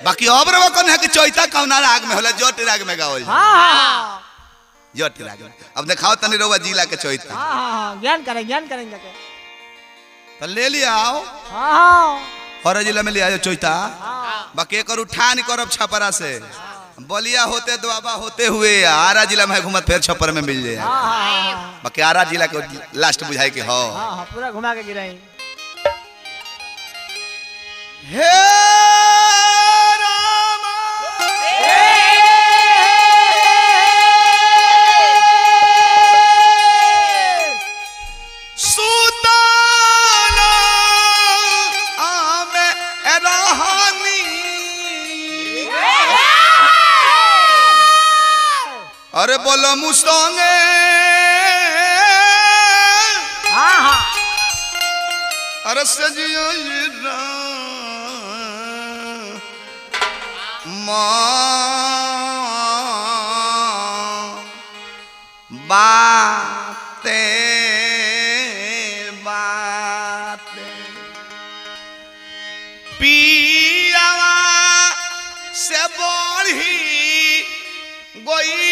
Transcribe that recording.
बाकी अब रवा कौन है कि चौथा कौना राग में होला जट राग में गावल हाँ हाँ हाँ जट राग में अब दिखाओ तनी रवा जिला के चौथा हाँ हाँ हाँ ज्ञान करें ज्ञान करें जाके तो ले लिया आओ हाँ हाँ हर जिला में ले आयो चौथा हाँ बाकी एक उठान करब छपरा से बलिया होते दुआबा होते हुए आरा जिला में घूमत फिर छपर में मिल जाए हाँ हाँ हाँ बाकी आरा जिला के लास्ट बुझाए के हो हाँ हाँ पूरा घुमा के गिराई हे रामा सुताना आमे रहनी अरे बोलो मुस्तंगे हाँ हाँ अरे सजियो माँ बाते बाते पियावा से बढ़ी गोई